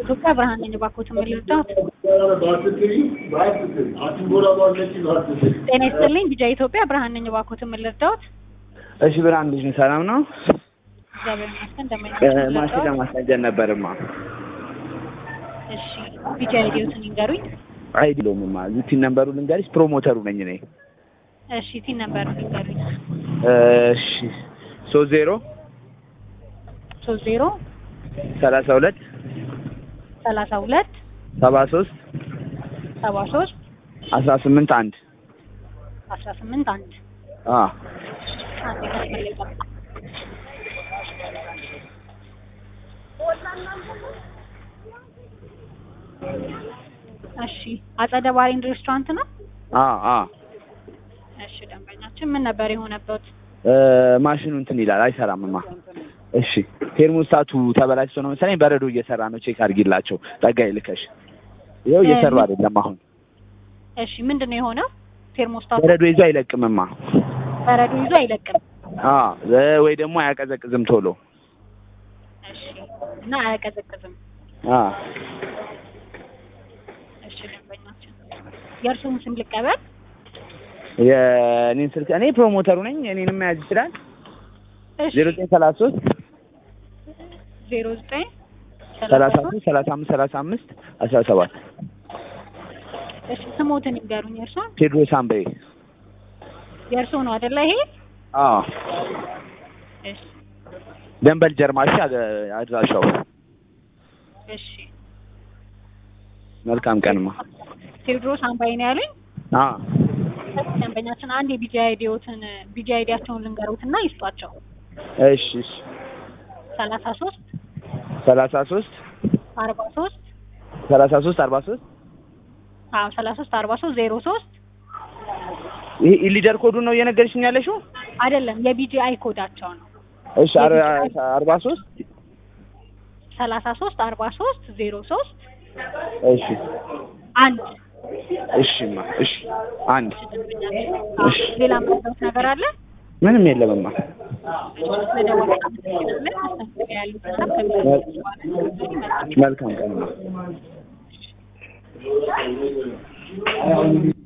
ኢትዮጵያ ብርሃን ነኝ። እባክዎትን ምን ልርዳዎት? ጤና ይስጥልኝ። ቢጃ ኢትዮጵያ ብርሃን ነኝ። እባክዎትን ምን ልርዳዎት? እሺ ብርሃን ልጅ ነኝ። ሰላም ነው? እግዚአብሔር ይመስገን። እንደምን እ ናችሁ? ማሽን ለማስነጀር ነበርማ። እሺ ቢጃ አይዲዎትን ይንገሩኝ። አይዲሎምማ ቲን ነምበሩ ልንገርሽ፣ ፕሮሞተሩ ነኝ እኔ። እሺ ቲን ነበር ይንገሩኝ። እሺ ሶስት ዜሮ ሶስት ዜሮ ሰላሳ ሁለት ሰላሳ ሁለት ሰባ ሶስት ሰባ ሶስት አስራ ስምንት አንድ አስራ ስምንት አንድ አ አንድ መስመር ላይ ጠብቁ። እሺ አጸደ ባሬንድ ሬስቶራንት ነው። አ አ እሺ ደንበኛችን ምን ነበር የሆነበት? እ ማሽኑ እንትን ይላል አይሰራምማ። እሺ ቴርሞስታቱ ተበላሽቶ ነው መሰለኝ በረዶ እየሰራ ነው። ቼክ አድርጊላቸው ጠጋይ ልከሽ። ይኸው እየሰሩ አይደለም አሁን እሺ ምንድን ነው የሆነው? ቴርሞስታቱ በረዶ ይዞ አይለቅምማ። በረዶ ይዞ አይለቅም። አ እ ወይ ደግሞ አያቀዘቅዝም ቶሎ። እሺ እና አያቀዘቅዝም። አ እሺ ደንበኛችን የእርስዎን ስም ልቀበል? የእኔን ስልክ እኔ ፕሮሞተሩ ነኝ። እኔንም መያዝ ይችላል። እሺ ዜሮ ዘጠኝ ሰላሳ ሶስት ዜሮ ዘጠኝ ሰላሳ ሶስት ሰላሳ አምስት ሰላሳ አምስት አስራ ሰባት እሺ ስሞትን ይንገሩኝ። የእርስዎን ቴድሮስ አምበዬ። የእርስዎ ነው አይደለ? ይሄ አዎ እሺ ደንበል ጀርማሽ አድራሻው። እሺ መልካም ቀንማ። ቴዎድሮስ አምባይ ነው ያሉኝ። አዎ ደንበኛችን አንድ የቢጂ አይዲዎትን ቢጂ አይዲያቸውን ልንገሩትና ይስጧቸው። እሺ እሺ ሰላሳ ሶስት ሰላሳ ሶስት አርባ ሶስት ሰላሳ ሶስት አርባ ሶስት አዎ ሰላሳ ሶስት አርባ ሶስት ዜሮ ሶስት ይሄ ኢሊደር ኮዱን ነው እየነገርሽኝ ያለሽው? አይደለም የቢጂ አይ ኮዳቸው ነው። እሺ አር- አርባ ሶስት ሰላሳ ሶስት አርባ ሶስት ዜሮ ሶስት እሺ አንድ እሺማ እሺ አንድ እሺ ሌላ የምትሉት ነገር አለ? ምንም የለምማ። ስለደወሉ አመሰግናለን። ማስጠንቀቂያ ያሉት ሀሳብ ከሚሰጡት በኋላ መልካም ቀንማ